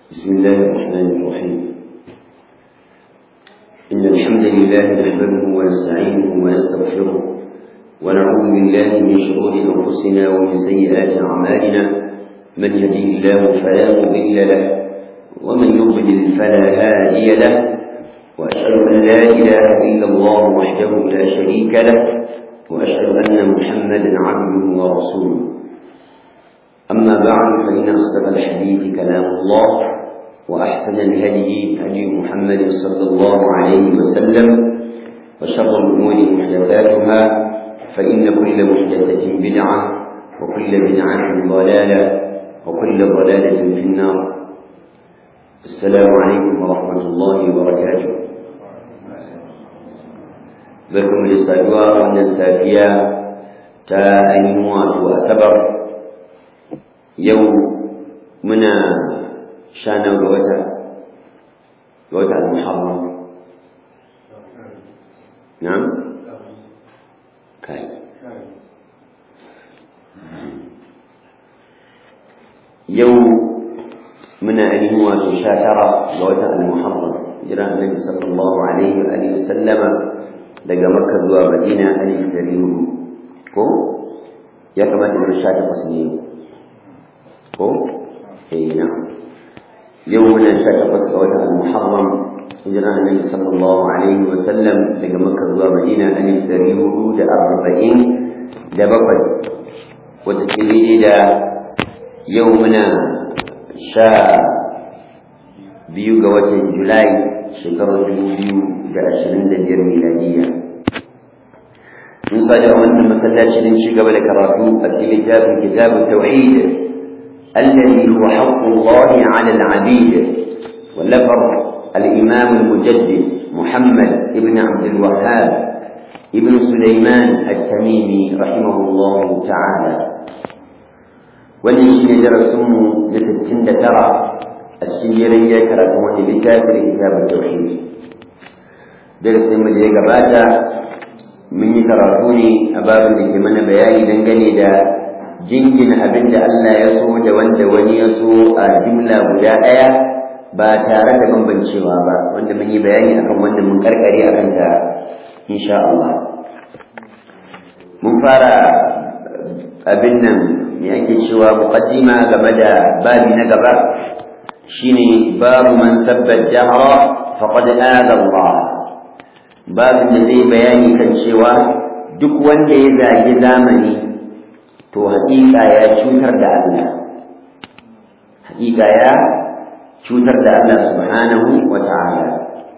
بسم الله الرحمن الرحيم إن الحمد لله نحمده ونستعينه ونستغفره ونعوذ بالله من شرور أنفسنا ومن سيئات أعمالنا من يهده الله فلا مضل له ومن يضلل فلا هادي له وأشهد أن لا إله إلا الله وحده لا شريك له وأشهد أن محمدا عبده ورسوله أما بعد فإن أصدق الحديث كلام الله وأحسن الهدي هدي محمد صلى الله عليه وسلم وشر الأمور محدثاتها فإن كل محدثة بدعة وكل بدعة ضلالة وكل ضلالة في النار السلام عليكم ورحمة الله وبركاته barkan da saduwa wannan safiya ta ainihin wato asabar yau muna sha nan ga wata ga wata al-muharram na'am kai yau muna ainihin wato sha tara ga wata al-muharram jira annabi sallallahu alaihi wa alihi sallama daga makka zuwa madina alif dari hudu ko ya kamata mu sha takwas ne ko eh na yau muna sha takwas ga watan al-muharram hijira annabi sallallahu alaihi wa sallam daga makka zuwa madina alif dari hudu da arba'in da bakwai wata kiri da yau muna sha biyu ga watan julai shekarar dubu biyu da ashirin da biyar miladiyya mun sadi a wannan masallaci don ci gaba da karatu a cikin littafin kitabun tauhid الذي هو حق الله على العبيد واللفظ الإمام المجدد محمد ابن عبد الوهاب ابن سليمان التميمي رحمه الله تعالى والذي درسهم لتتسند ترى السيرية كراتون لكافر كتاب التوحيد درس من اللي قباتا من يكراتوني أباب اللي كمان بياني دنقني دا jingina abin da Allah ya so da wanda wani ya so a jumla guda ɗaya ba tare da bambancewa ba wanda mun yi bayani akan wanda mun karkare a kanta insha Allah mun fara abin nan me ake cewa muqaddima game da babi na gaba shine babu man sabba jahra faqad aada Allah babin da zai bayani kan cewa duk wanda ya zagi zamani to haƙiƙa ya cutar da Allah haƙiƙa ya cutar da Allah subhanahu wa ta'ala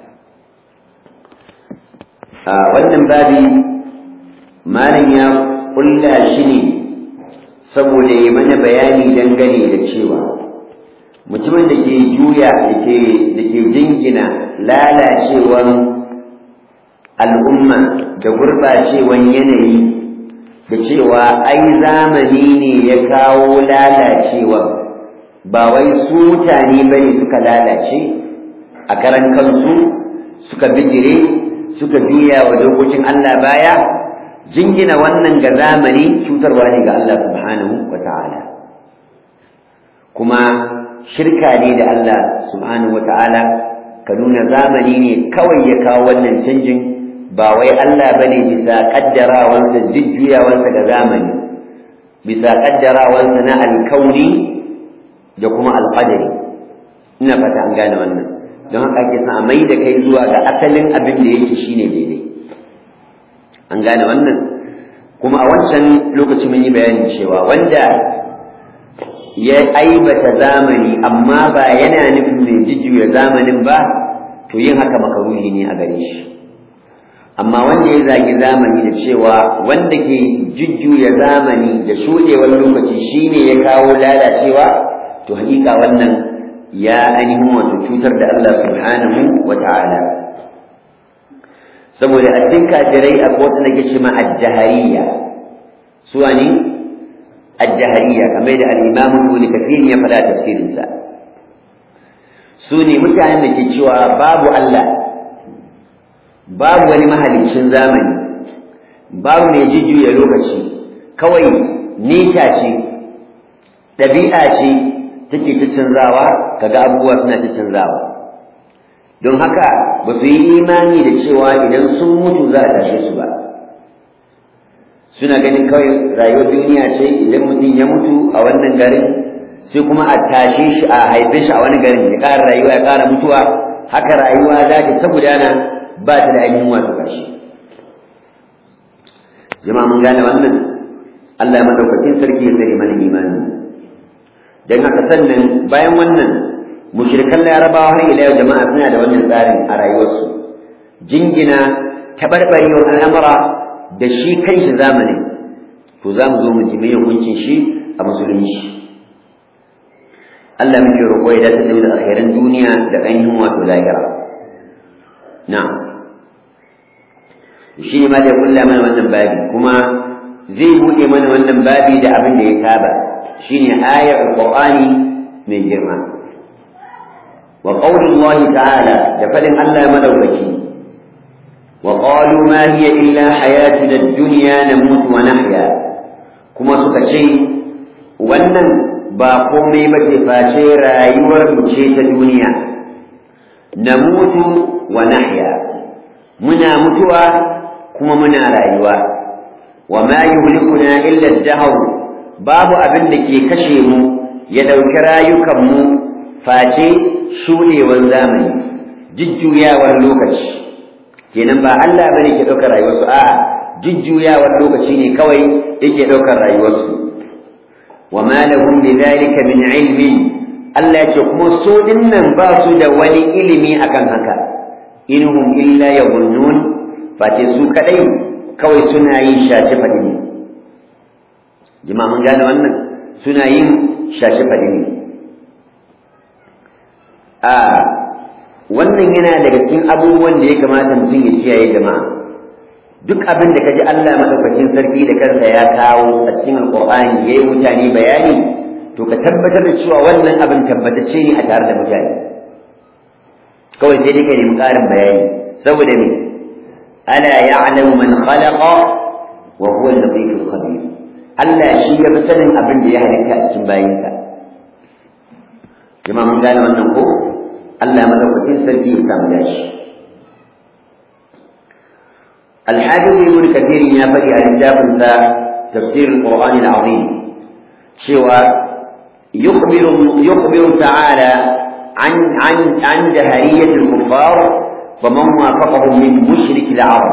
a wannan babi malam ya kulla shi ne saboda ya mana bayani dangane da cewa mutumin da ke juya da ke jingina lalacewar al'umma da gurɓacewan yanayi da cewa ai zamani ne ya kawo lalacewa ba wai su mutane ba ne suka lalace a karan kansu suka bijire suka biya wa dokokin Allah baya jingina wannan ga zamani cutarwa ne ga Allah subhanahu wa ta'ala kuma shirka ne da Allah subhanahu wa ta'ala ka nuna zamani ne kawai ya kawo wannan canjin ba wai Allah bane bisa kaddarawansa jujjuyawansa ga zamani bisa kaddarawansa na alkauni da kuma alqadari ina fata an gane wannan don haka ake son a mai da kai zuwa ga asalin abin da yake shine daidai an gane wannan kuma a wancan lokaci mun yi bayanin cewa wanda ya aibata zamani amma ba yana nufin mai jujjuya zamanin ba to yin haka makaruhi ne a gare shi amma wanda ya zagi zamani da cewa wanda ke jujjuya zamani da shuɗewar lokaci shine ya kawo lalacewa to hakika wannan ya ainihin wato cutar da Allah subhanahu wa ta'ala saboda a cikin kafirai akwai wata da ke ce ma ad-dahariya suwa ne ad-dahariya kamar da al-imam ibn kathir ya faɗa tafsirinsa su ne mutanen da ke cewa babu Allah babu wani mahalicin zamani babu mai jujjuya lokaci kawai nita ce ɗabi'a ce take ta canzawa kaga abubuwa suna ta canzawa don haka ba su yi imani da cewa idan sun mutu za a tashe su ba suna ganin kawai rayuwar duniya ce idan mutum ya mutu a wannan garin sai kuma a tashe shi a haife shi a wani garin ya ƙara rayuwa ya ƙara mutuwa haka rayuwa za ta ta gudana ba ta da ainihin wato ƙarshe jama'a mun gane wannan Allah madaukakin sarki ya tsare mana imani dan haka sannan bayan wannan mushrikan larabawa har ila yau jama'a suna da wannan tsarin a rayuwarsu jingina tabarbarewar al'amura da shi kanshi zamanin to za mu zo mu ji mai hukuncin shi a musulunci Allah muke roƙo ya dace da alkhairan duniya da ainihin wato lahira na'am shi ne ma da kulla mana wannan babi kuma zai buɗe mana wannan babi da abin da ya saba shine ayar alqur'ani mai girma wa qaulullahi ta'ala da fadin Allah madaukaki wa qalu ma hiya illa hayatuna ad-dunya namutu wa nahya kuma suka ce wannan ba komai ba ce face rayuwar mu ce ta duniya namutu wa nahya muna mutuwa kuma muna rayuwa wa ma yuhlikuna illa ad-dahr babu abin da ke kashe mu ya dauki rayukan mu face shudewar zamani jujjuyawar lokaci kenan ba Allah bane ke daukar rayuwarsu a'a jujjuyawar lokaci ne kawai yake daukar rayuwarsu wa ma lahum bidhalika min ilmin Allah ya ce kuma su dinnan ba su da wani ilimi akan haka inhum illa yadhunnun face su kadai kawai suna yin shafi faɗi ne jima mun gane wannan suna yin shafi faɗi ne a wannan yana daga cikin abubuwan da ya kamata mutum ya kiyaye jama'a duk abin da kaji Allah madaukakin sarki da kansa ya kawo a cikin alqur'ani yayi mutane bayani to ka tabbatar da cewa wannan abin tabbatacce ne a tare da mutane kawai sai dai ka nemi ƙarin bayani saboda me ألا يعلم من خلق وهو اللطيف الخبير Allah shi ya fi sanin abin da ya halitta a cikin bayinsa. Jama'a mun gane wannan ko? Allah madaukakin sarki ya samu dashi. Alhaji Ibn Kathir ya faɗi a littafinsa tafsirin Qur'an al-Azim cewa yukhbiru ta'ala an an an jahariyyat al-kuffar ومن وافقهم من مشرك العرب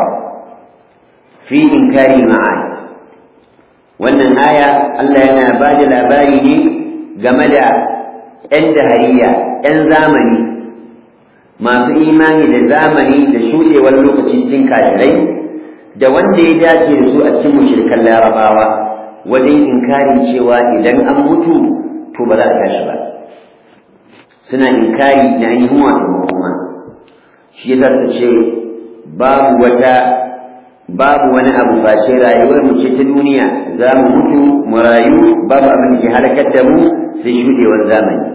في إنكار المعاد wannan aya Allah yana ba da labari ne game da ‘yan dahariya, ‘yan zamani masu imani da zamani da shuɗewar lokaci cikin kafirai da wanda ya dace da su a cikin mushrikan larabawa wajen inkarin cewa idan an mutu to ba za a tashi ba suna inkari na ainihin wato makoma shi yasa ta ce babu wata babu wani abu face rayuwar mu ce ta duniya za mu mutu mu rayu babu abin da ke halakar da mu sai shudewar zamani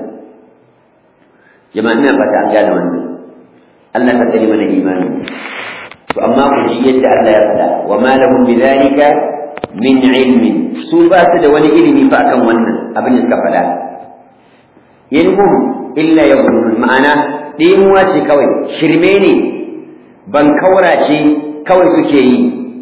jama'a ina fata an gane wannan Allah ka tsare mana imani to amma ku ji yadda Allah ya faɗa wa ma lahum bidhalika min ilmin su ba su da wani ilimi fa akan wannan abin da suka faɗa yanhum illa yaqulun ma'ana ɗimuwa ce kawai shirme ne ban kaura ce kawai suke yi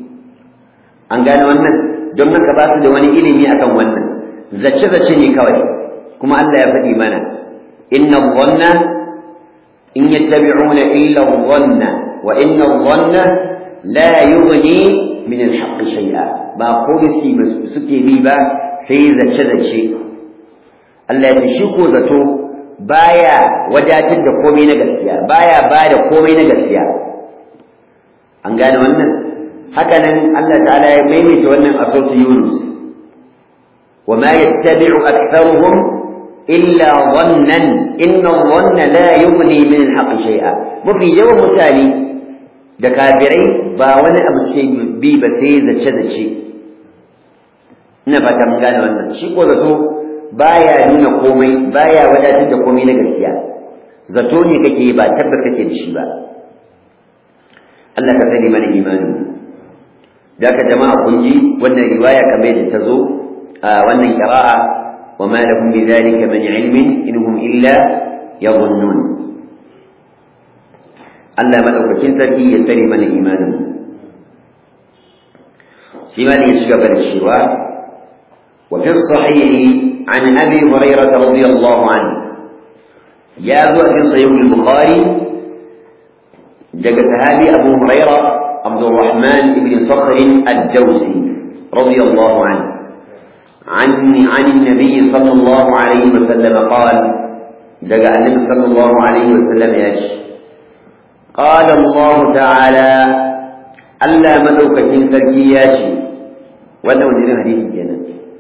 an gane wannan don haka ba su da wani ilimi akan wannan zace-zace ne kawai kuma Allah ya faɗi mana inna dhanna in yattabi'una illa dhanna wa inna dhanna la yughni min al-haqqi shay'a ba ko suke bi ba sai zace-zace Allah ya ce shi ko zato baya wadatar da komai na gaskiya baya ba da komai na gaskiya an gane wannan haka nan Allah ta'ala ya maimaita wannan a sautu Yunus wa ma yattabi'u aktharuhum illa dhannan inna dhanna la yughni min al-haqqi shay'a mafi yawan mutane da kafirai ba wani abu sai bi ba sai zace zace ina fata mun gane wannan shi ko zato baya nuna komai baya wadatar da komai na gaskiya zato ne kake ba tabbata kake da shi ba Allah ka tsare mana imani da ka jama'a kun ji wannan riwaya kamar da ta zo a wannan qira'a وما لهم بذلك من علم إن هم إلا يظنون Allah madaukakin sarki ya tsare mana imanin shi ma ne ya shiga bar cewa wa fi sahihi an abi hurairah radiyallahu anhu ya zo a cikin sahih al-bukhari daga sahabi abu hurairah abdurrahman ibn sakhr ad-dawsi radiyallahu anhu عن عن النبي صلى الله عليه وسلم قال دقى النبي صلى الله عليه وسلم يشي قال الله تعالى ألا مدوكة تركياشي ولا ودين حديث كنا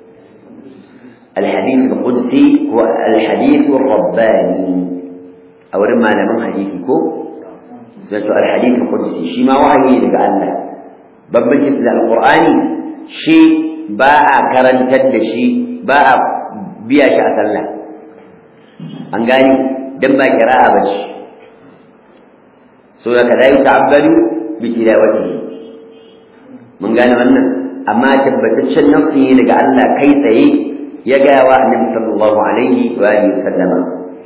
الحديث القدسي هو الحديث الرباني أو رما لمن حديثكو سنة الحديث القدسي شي ما وحي لك الله ببجت القرآن شي باء كرنتد شي باء بيا شي أسلا أنقاني دم با كراءة بشي so da kada yi ta'abbalu bi tilawatihi mun gane wannan amma tabbataccen nassi ne daga Allah kai tsaye ya ga wa Annabi sallallahu alaihi wa alihi sallama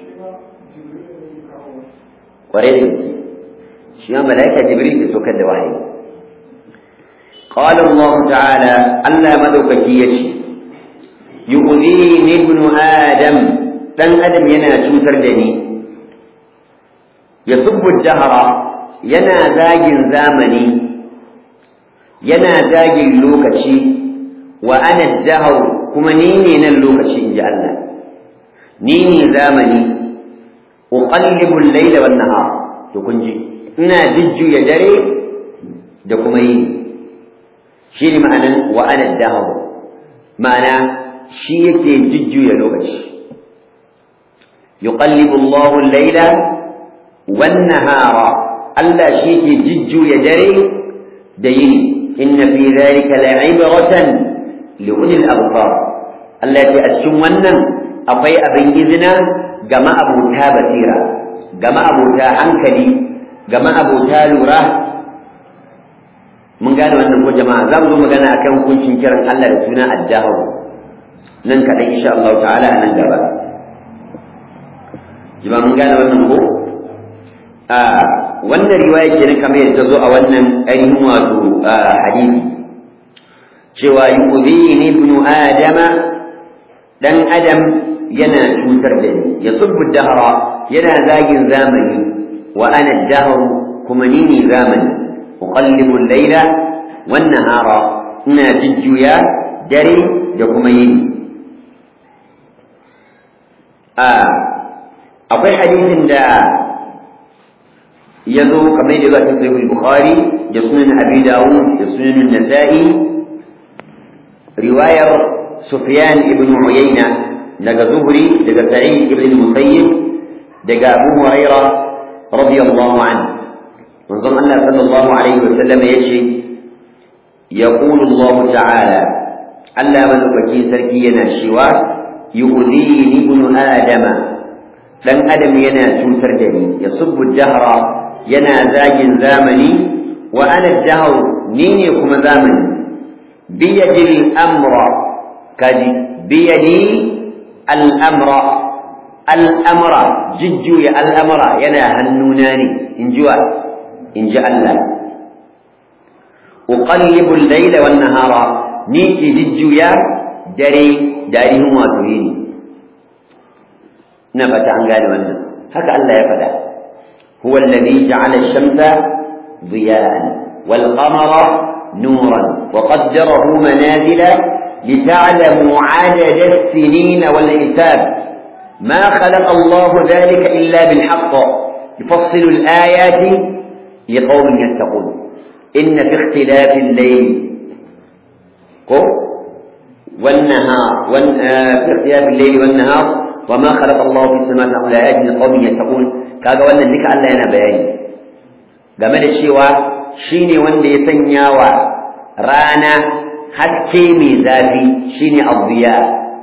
kware da shi shi ma malaika jibril ke sokar da wahayi قال الله تعالى ألا مدوكك يشي يؤذيني ابن آدم دن آدم ينا توتر دني يسب الدهر yana zagin zamani yana zagin lokaci wa ana dahar kuma ni ne nan lokaci in ji Allah ni ne zamani uqallibu al-layla wan nahar to kun ji ina jujjuya dare da kuma yini shi ne ma'anan wa ana dahar ma'ana shi yake jujjuya lokaci yuqallibu Allahu al-layla wan nahara Allah shi ke jujjuya dare da yini inna fi dhalika la'ibratan li ulil absar Allah ya ce a cikin wannan akwai abin izina ga ma'abuta basira ga ma'abuta hankali ga ma'abuta lura mun gane wannan ko jama'a za mu zo magana akan hukuncin kiran Allah da suna addahu nan kaɗan insha Allah ta'ala a nan gaba jama'a mun gane wannan ko a wannan riwaya kenan kamar yadda ta zo a wannan ainihin wato hadisi cewa yu'dhini ibnu adama dan adam yana cutar da ni ya subbu dahra yana zagin zamani wa ana dahr kuma ni ne zamani uqallibu al-layla wan nahara ina jujjuya dare da kuma yini a akwai hadisin da ya zo kamar da zai sahih bukhari da sunan abi dawud da sunan nasa'i riwayar sufyan ibn uyayna daga zuhri daga sa'id ibn musayyib daga abu huraira radiyallahu anhu manzon Allah sallallahu alaihi wasallam yace يقول الله تعالى ألا من فكي سركينا شوا يؤذيني ابن آدم لن أدم ينا توتر دني يصب الدهر ينا زاج زامني وأنا الدهر نيني كما زامني بيد الأمر كذي بيدي الأمر الأمر ججو يا الأمر ينا هنوناني إن جوا إن جاء الله أقلب الليل والنهار نيكي ججو يا دري داري هو تريني نفت عن قال وانا هكا الله يفدى هو الذي جعل الشمس ضياء والقمر نورا وقدره منازل لتعلموا عدد السنين والحساب ما خلق الله ذلك إلا بالحق يفصل الآيات لقوم يتقون إن في اختلاف الليل والنهار وان في اختلاف الليل والنهار وما خلق الله في السماوات والأرض لآيات لقوم يتقون kaga wannan duka Allah yana bayani game da cewa shine wanda ya sanya wa rana haske mai zafi shine adhiya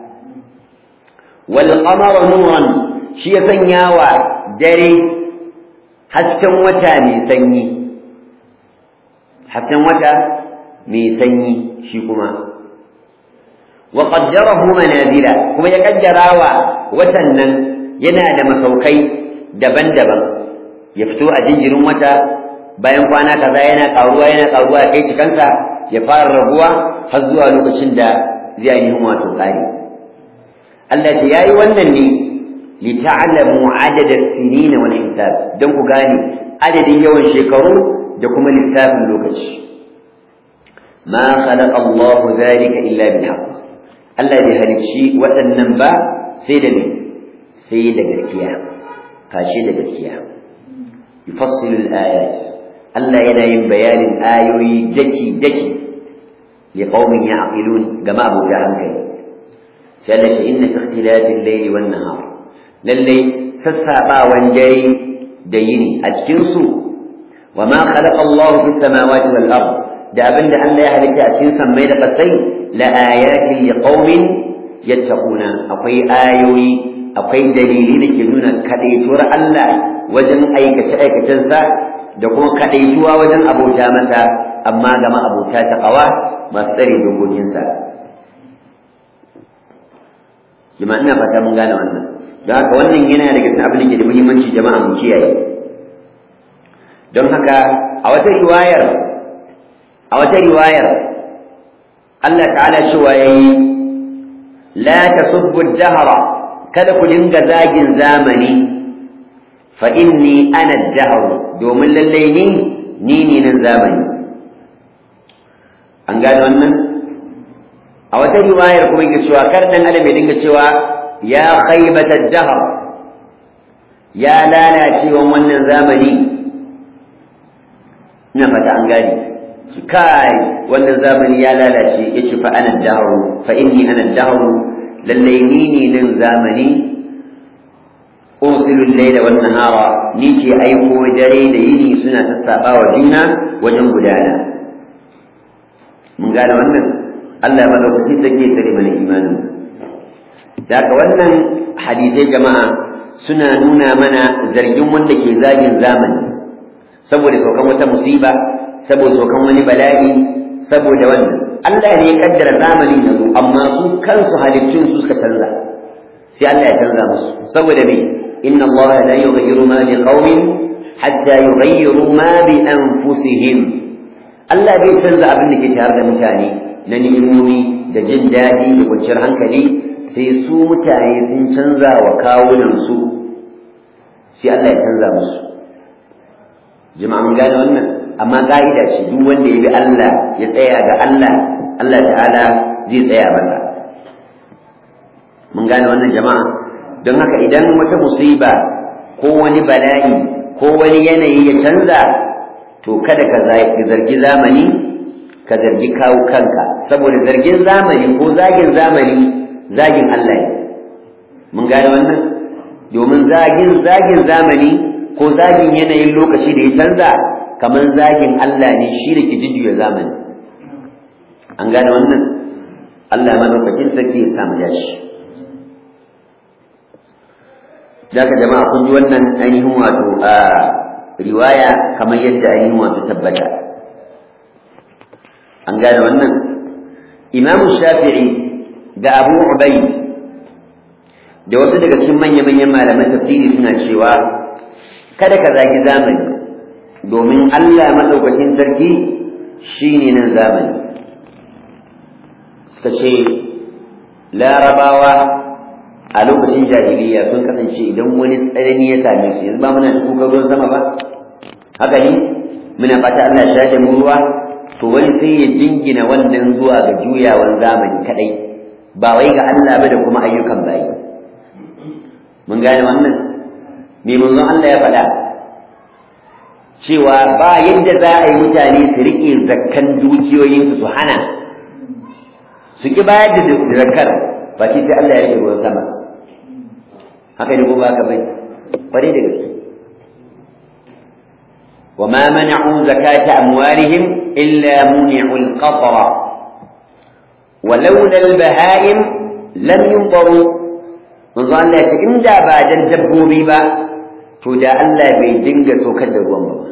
wal qamara nuran shi ya sanya wa dare hasken wata mai sanyi hasken wata mai sanyi shi kuma wa qaddarahu manazila kuma ya kaddarawa watan nan yana da masaukai daban-daban ya fito a jinjirin wata bayan kwana kaza yana karuwa yana karuwa kai cikansa ya fara rabuwa har zuwa lokacin da zai yi wato kare Allah ya yayi wannan ne li ta'lamu adada sinina wal hisab dan ku gane adadin yawan shekaru da kuma lissafin lokaci ma khalaqa Allah dhalika illa bil haqq Allah bai halicci waɗannan ba sai da ne sai da gaskiya kashe da gaskiya yufassilu al-ayat Allah yana yin bayanin ayoyi daki daki li qaumin ya'qilun ga ma'abuda hankali sai Allah ya inna ikhtilafil layli wan nahar lalle sassabawan dare da yini a cikin su wa ma khalaqa Allah fis samawati wal ard da abinda Allah ya halitta a cikin sammai da kasai la ayatin li qaumin yattaquna akwai ayoyi akwai dalili da ke nuna kadaituwar Allah wajen aikace aikacensa da kuma kadaituwa wajen abota masa amma ga abota ta kawa masu tsare dokokinsa jama'a ina fata mun gane wannan don haka wannan yana daga cikin abin da ke da muhimmanci jama'a mu kiyaye don haka a wata riwayar a wata riwayar Allah ta'ala cewa yayi la tasubbu ad-dahra kada ku dinga zagin zamani fa inni ana ad-dahr domin lallai ni ni ne nan zamani an gane wannan a wata riwayar kuma yake cewa kar dan adam ya dinga cewa ya khaybata ad-dahr ya lalacewan wannan zamani ina fata an gane shi kai wannan zamani ya lalace yace fa ana ad-dahr fa inni ana ad-dahr lallai ni ne nan zamani ursilu al-layla wan nahara ni ke aiko dare da yini suna sassaba wa juna wajen gudana mun gane wannan Allah ya madaukaki take tsare mana imanin daga wannan hadisai jama'a suna nuna mana zargin wanda ke zagin zamani saboda saukan wata musiba saboda saukan wani bala'i saboda wannan Allah ne ya kaddara zamanin yanzu amma su kansu halittun su suka canza sai Allah ya canza musu saboda me inna Allah la yughayyiru ma bi qaumin hatta yughayyiru ma bi anfusihim Allah bai canza abin da ke tare da mutane na ni'imomi da jin daɗi da kwanciyar hankali sai su mutane sun canza wa kawunan su sai Allah ya canza musu jama'a mun gane wannan amma ka'ida ce duk wanda ya bi Allah ya tsaya ga Allah Allah ta'ala zai tsaya masa mun gane wannan jama'a don haka idan wata musiba ko wani bala'i ko wani yanayi ya canza to kada ka zargi zamani ka zargi kawo kanka saboda zargin zamani ko zagin zamani zagin Allah ne mun gane wannan domin zagin zagin zamani ko zagin yanayin lokaci da ya canza kamar zagin Allah ne shi da ke jujjuya zamani an gane wannan Allah madaukakin sarki ya samu yashi Daka jama'a kun ji wannan ainihin wato a riwaya kamar yadda ainihin wato tabbata an gane wannan Imam Shafi'i da Abu Ubayd da wasu daga cikin manya-manyan malaman tafsiri suna cewa kada ka zagi zamani domin Allah maɗaukakin sarki shi ne nan zamani suka ce larabawa a lokacin jahiliya sun kasance idan wani tsanani ya same su yanzu ba muna da kuka ruwan sama ba haka ne muna fata Allah ya shafe mu ruwa to wani sai ya jingina wannan zuwa ga juyawan zamani kadai ba wai ga Allah ba da kuma ayyukan bayi mun gane wannan me manzon Allah ya faɗa cewa ba yadda za a yi mutane su riƙe zakkan dukiyoyinsu su hana su ki bayar da zakkar ba ce sai Allah ya rike ruwan sama haka ne ko ba ka bai kwarai da gaske وما منعوا زكاة أموالهم إلا منعوا القطر ولولا البهائم لم ينظروا manzo Allah ya ce in da ba dan dabbobi ba to da Allah bai dinga sokar da ruwan ba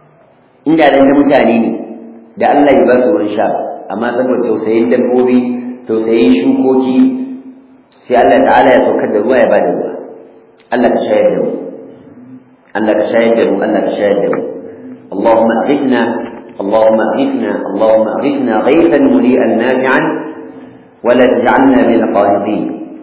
in da dan mutane ne da Allah ya ba su ruwan sha amma saboda tausayin dabbobi tausayin shukoki sai Allah ta'ala ya saukar da ruwa ya bada ruwa Allah ka shayar da mu Allah ka shayar da mu Allah ka shayar da mu اللهم أغثنا اللهم أغثنا اللهم أغثنا غيثا مريئا نافعا ولا تجعلنا من القانطين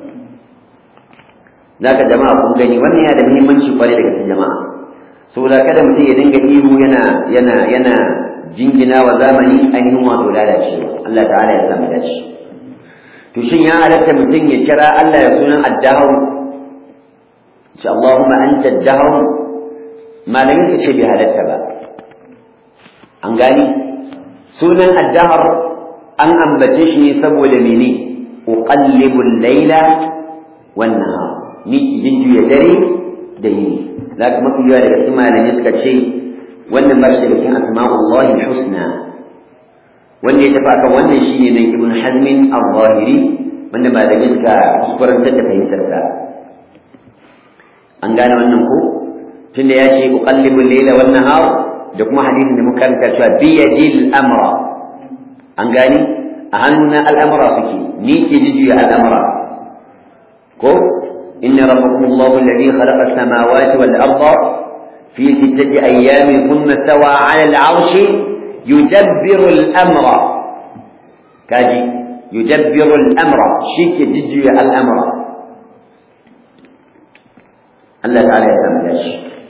ذاك جماعة kun gani wannan yana da muhimmanci kwarai daga cikin jama'a saboda kada mutum ya dinga ihu yana yana yana jingina wa zamani ainihin wato lalacewa Allah ta'ala ya samu dace to shin ya halatta mutum ya kira Allah ya sunan addahu ce Allahumma anta addahu malamin ka ce bai halatta ba an gani sunan addahar an ambace shi ne saboda mene uqallibu al-laila wan nahar ni jin juya dare da yini zaka mafi yawa daga cikin malamai suka ce wannan ba shi daga cikin asma'ullahi husna wanda ya tafi akan wannan shine nan ibn hazmin al-zahiri wanda malamai suka kuskurantar da fahimtarsa an gane wannan ko tunda ya ce uqallibu al-laila wan nahar da kuma hadisin da muka karanta cewa bi yadil amra an gani a hannuna al'amura suke ni ke jijuya al'amura ko inna rabbakum allahu alladhi khalaqa as-samawati wal arda fi sittati ayyamin thumma stawa 'ala al-'arshi yudabbiru al-amra kaji yudabbiru al-amra shi ke jijuya al'amura Allah ta'ala ya samu dashi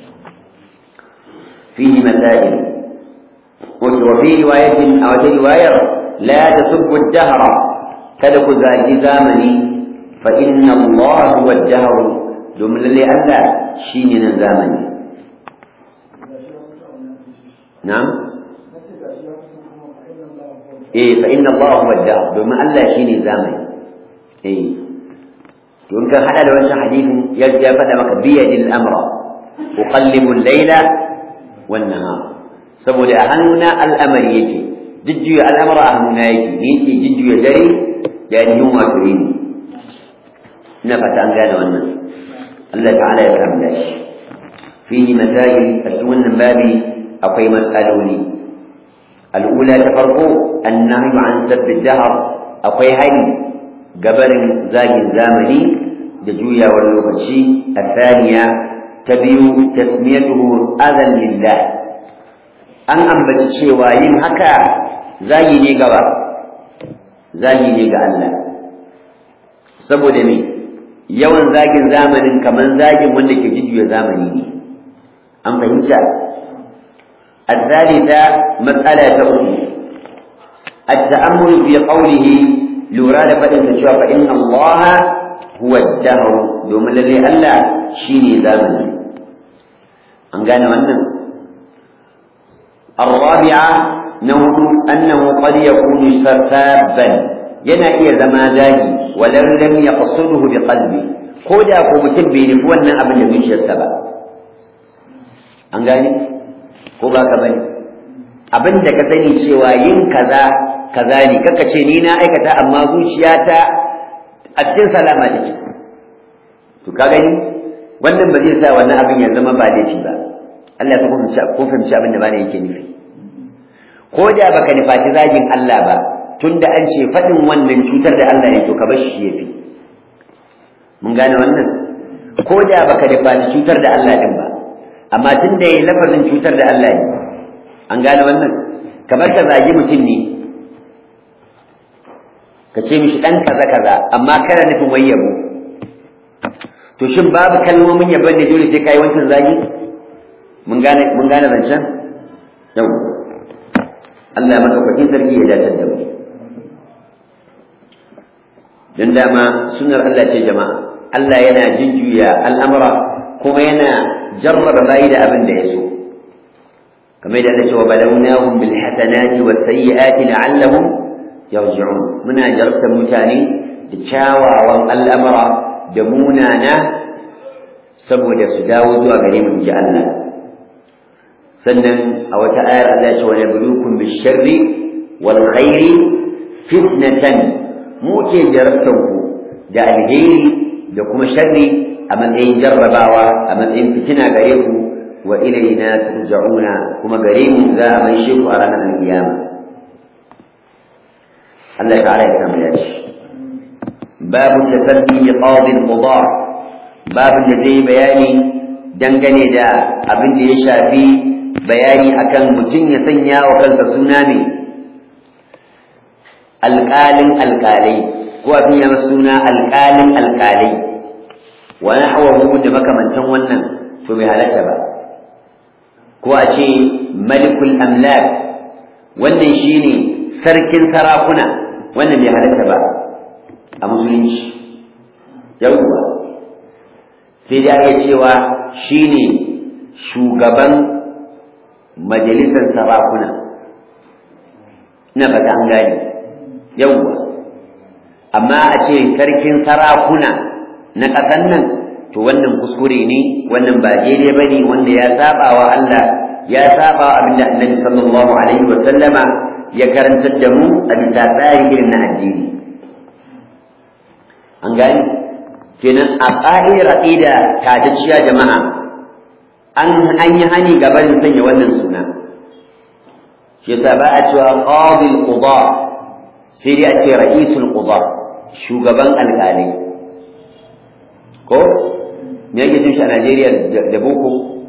فيه مسائل وفي رواية أو رواية لا تسبوا الدهر كدك ذاك زامني فإن الله هو الدهر جملة لألا شيننا زامني نعم إيه فإن الله هو الدهر بما ألا شيني زامني إيه يمكن هذا لو حديث يفهم بيد الأمر أقلب الليل والنهار saboda a hannuna al'amari yake jujjuya al'amara a hannuna yake ni ke jujjuya dare da ainihin wato yini ina fata an gane wannan Allah ta'ala ya samu da shi fihi masail a cikin wannan babi akwai matsaloli al'ula ta farko annahyu an sabbi dahar akwai hali gabarin zagin zamani da juyawar lokaci a thaniya ta biyu tasmiyatuhu adan lillah an ambaci cewa yin haka zagi ne gaba zagi ne ga Allah saboda me yawan zagin zamanin kamar zagin wanda ke jujjuya zamani ne an fahimta الثالثة مسألة أخرى التأمل في قوله لوراد فإن فإن الله هو الدهر دوم الذي ألا شيني زمن أن قال wannan. الرابعة نوع أنه قد يكون سفابا ينا إيه زما زاهي ولو لم يقصده بقلبه كودا ko mutum bai nufi wannan abin da zuciyarsa ba an gane ko ba ka bane abin da ka sani cewa yin kaza kaza ne kaka ce ni na aikata amma zuciyata a cikin salama take to ka gani wannan ba zai sa wannan abin ya zama ba laifi ba Allah ta kuma ko fahimci abin da bane yake nufi ko da baka nufashi zagin Allah ba tunda an ce faɗin wannan cutar da Allah ne to ka bar shi yafi mun gane wannan ko da baka nufashi cutar da Allah din ba amma tunda yayi lafazin cutar da Allah ne an gane wannan kamar ka zagi mutum ne ka ce mishi dan kaza kaza amma kana nufin wayyabo to shin babu kalmomin yabon da dole sai kai wancan zagi mun gane mun gane zancen yau Allah madaukakin sarki ya dace da mu dan dama sunnar Allah ce jama'a Allah yana jinjuya al'amura kuma yana jarraba bayi da abin da ya so kamar da Allah ce wa balawnahum bil hasanati was sayyiati la'allahum yarji'un muna jarabta mutane da kyawawan al'amura da munana saboda su dawo zuwa gare mu ji Allah sannan a wata ayar Allah ya ce wa nabluukum bish-sharri wal khairi fitnatan mu ke jarabtan ku da alheri da kuma sharri a matsayin jarrabawa a matsayin fitina gare ku wa ilayna turja'una kuma gare mu za a maishe ku a ranar alkiyama Allah ta'ala ya kama ya ce babu tasaddi bi qadi al-qada babu da zai bayani dangane da abin da ya shafi bayani akan mutum ya sanya wa kansa suna ne alƙalin alƙalai ko a sanya masa suna alƙalin alƙalai wa nahwahu da makamantan wannan to bai halatta ba ko a ce malikul amlak wannan shine sarkin sarakuna wannan bai halatta ba a musulunci yawwa sai dai ake cewa shine shugaban majalisar sarakuna ina fata an gane yawwa amma a ce sarkin sarakuna na ƙasan nan to wannan kuskure ne wannan ba daidai ba ne wanda ya saba wa Allah ya saba wa abinda annabi sallallahu alaihi wa sallama ya karantar da mu a bisa tsari irin na addini an gani kenan a ƙa'idar aqida tatacciya jama'a an an yi hani gaban sanya wannan suna shi yasa ba a cewa qadil qada sai dai a ce ra'isul qada shugaban alƙalai ko me yake cin shi a Najeriya da boko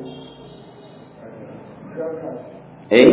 eh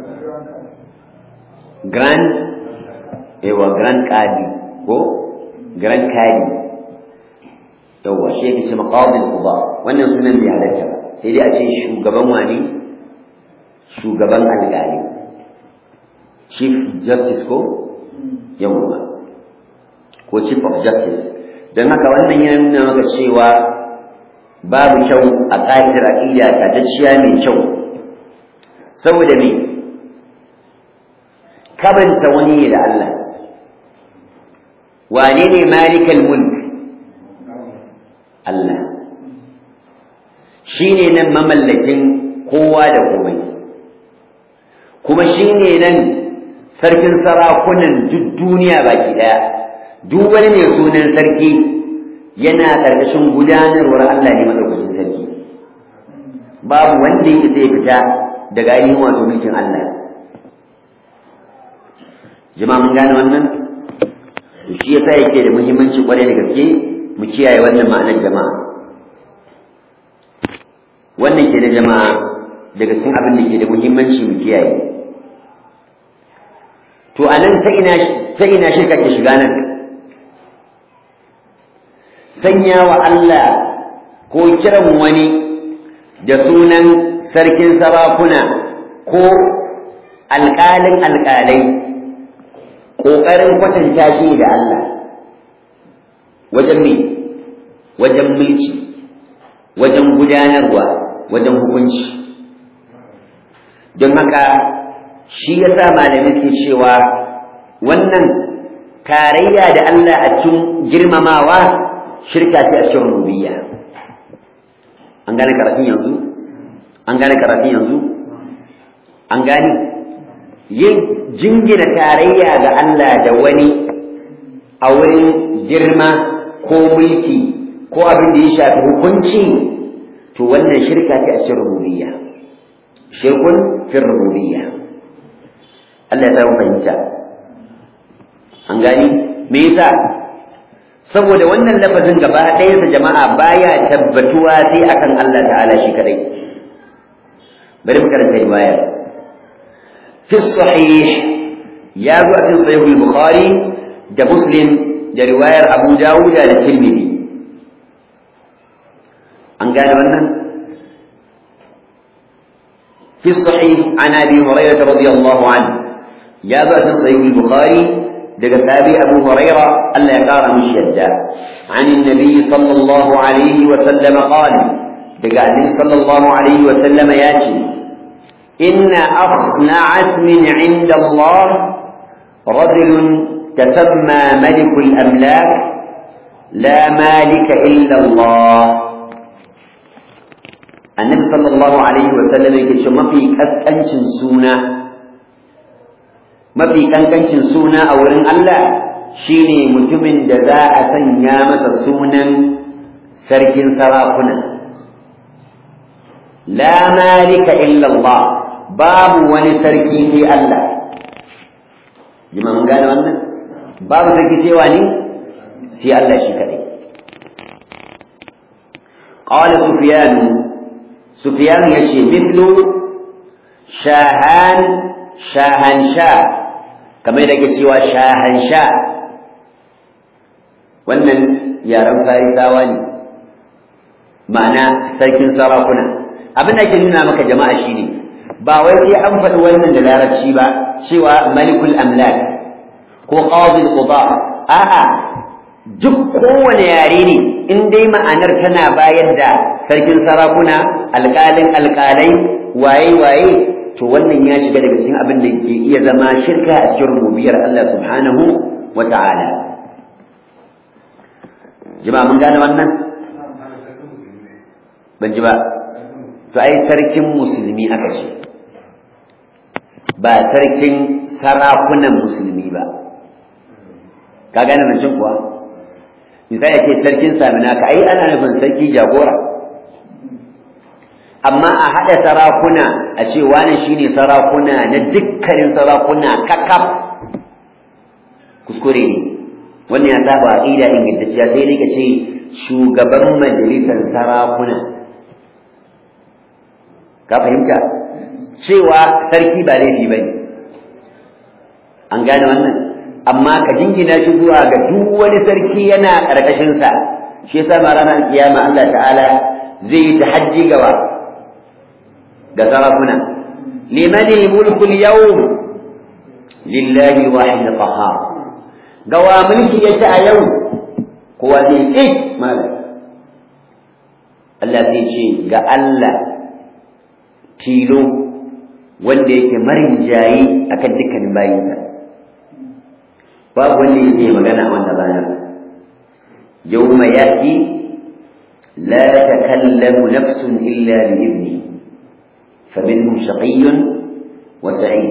grand ewa grand kadi ko grand kadi yawa shi yake ce maqadil quba wannan sunan bai halatta ba sai dai a ce shugaban wani shugaban alƙali chief justice ko yawa ko chief of justice don haka wannan yana nuna maka cewa babu kyau a ƙa'idar aƙida tatacciya mai kyau saboda me kabanta wani ne da Allah wane ne malikal mulk Allah shi ne nan mamallakin kowa da komai kuma shi ne nan sarkin sarakunan duk duniya baki ɗaya duk wani mai sunan sarki yana ƙarƙashin gudanarwar Allah ne madaukakin sarki babu wanda yake zai fita daga ainihin wato mulkin Allah jama'a mun gane wannan to shi yasa yake da muhimmanci kwarai da gaske mu kiyaye wannan ma'anar jama'a wannan ke da jama'a daga cikin abin da ke da muhimmanci mu kiyaye to anan ta ina ta ina shirka ke shiga nan sanya wa Allah ko kiran wani da sunan sarkin sarakuna ko alƙalin alƙalai ƙoƙarin kwatanta shi da Allah wajen me wajen mulki wajen gudanarwa wajen hukunci don haka shi yasa malamai ke cewa wannan tarayya da Allah a cikin girmamawa shirka ce a cikin rububiyya an gane karatun yanzu an gane karatun yanzu an gane yin jingina tarayya ga Allah da wani a wurin girma ko mulki ko abin da ya shafi hukunci to wannan shirka ce a cikin rububiyya shirkun fi rububiyya Allah ya samu fahimta an gani me yasa saboda wannan lafazin gaba ɗayansa jama'a baya tabbatuwa sai akan Allah ta'ala shi kadai bari mu karanta riwaya fi sahih ya zo a cikin sahih bukhari da muslim da riwayar abu dawud da tirmidhi an gane wannan في الصحيح عن ابي هريره رضي الله عنه يا ذات صحيح البخاري daga sabi abu huraira Allah ya kara mishi yadda an annabi sallallahu alaihi wa sallam qala daga annabi sallallahu alaihi wa sallam ya ce inna akhna'at min 'inda Allah رجل تسمى ملك الأملاك لا مالك إلا الله النبي صلى الله عليه وسلم يقول ما في كتنشن سونا mafi kankancin suna a wurin Allah shine mutumin da za a sanya masa sunan sarkin sarakuna la malika illa Allah babu wani sarki sai Allah jima mun gane wannan babu sarki sai wani sai Allah shi kadai qala sufyan sufyan yace mithlu shahan shahansha kamar da ke cewa shahansha wannan yaren farisawa ne ma'ana sarkin sarakuna abin da ke nuna maka jama'a shine ba wai sai an faɗi wannan da larabci ba cewa malikul amlak ko qadil quda a'a duk kowane yare ne in dai ma'anar tana bayar da sarkin sarakuna alƙalin alƙalai waye waye to wannan ya shiga daga cikin abin da ke iya zama shirka a cikin rububiyar Allah subhanahu wa ta'ala jama'a mun gane wannan ban ji ba to ai sarkin musulmi aka ce ba sarkin sarakunan musulmi ba ka gane zancen kuwa misali ake sarkin samina ka ai ana nufin sarki jagora amma a haɗa sarakuna a ce wani shine sarakuna na dukkanin sarakuna kakaf kuskure ne wannan ya saba aqida ingantacciya sai dai ka ce shugaban majalisar sarakuna ka fahimta cewa sarki ba laifi ba ne an gane wannan amma ka jingina shi zuwa ga duk wani sarki yana ƙarƙashinsa shi yasa ma ranar kiyama Allah ta'ala zai yi tahajji gaba ga sarakuna liman mulku al-yawm lillahi wahid qahhar gawa mulki yace a yau kowa zai eh malam Allah zai ce ga Allah tilo wanda yake marin jayi akan dukkanin bayinsa babu wanda yake magana a wannan ranar yawma yati la takallamu nafsun illa bi idni faminhum shaqiyyun wa sa'id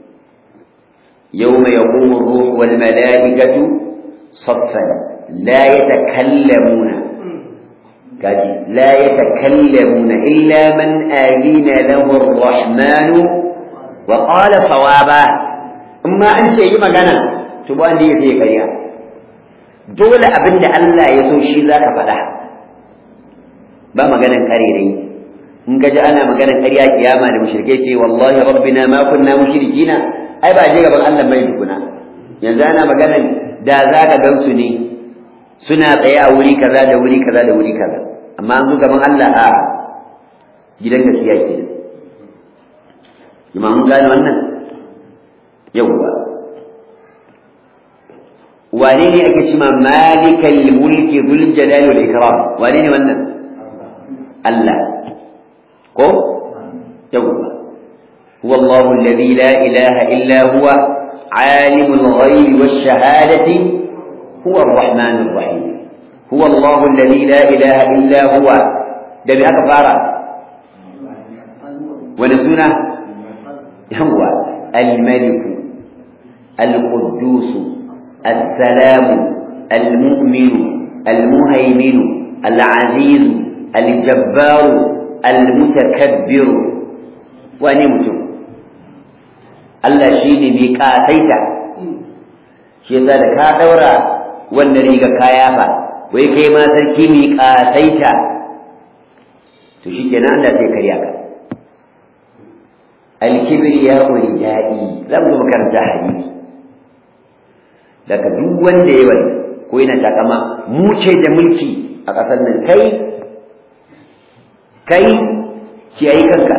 yawma yaqumu ar-ruh wal malaikatu saffan la yatakallamuna kaji la yatakallamuna illa man adina lahu ar-rahman wa qala sawaba amma an ce yi magana to ba wanda yake kariya dole abinda Allah ya so shi zaka faɗa ba maganan karerai in gaji ana maganan ƙarya kiyama da mushrike ce wallahi rabbina ma kunna mushrikina ai ba je gaban Allah bai tukuna yanzu ana maganan da zaka gansu ne suna tsaye a wuri kaza da wuri kaza da wuri kaza amma an zo gaban Allah a gidan gaskiya ke jama'a mun gane wannan yawwa wane ne ake cima malikal mulki dhul jalali wal ikram wane ne wannan Allah ko yawwa huwa Allah alladhi la ilaha illa huwa عالم الغيب والشهادة هو الرحمن الرحيم هو الله الذي لا إله إلا هو ده بهذا فارا ونسونا هو الملك القدوس السلام المؤمن المهيمن العزيز الجبار المتكبر ونمتم Allah shi ne mai ƙasaita shi yasa da ka ɗaura wanda riga kaya fa wai kai ma sarki mai ƙasaita to shi kenan Allah sai karya ka alkibir ya wani daɗi za mu zo makaranta hadisi daga duk wanda ya wani ko yana takama mu ce da mulki a ƙasar nan kai kai kiyayi kanka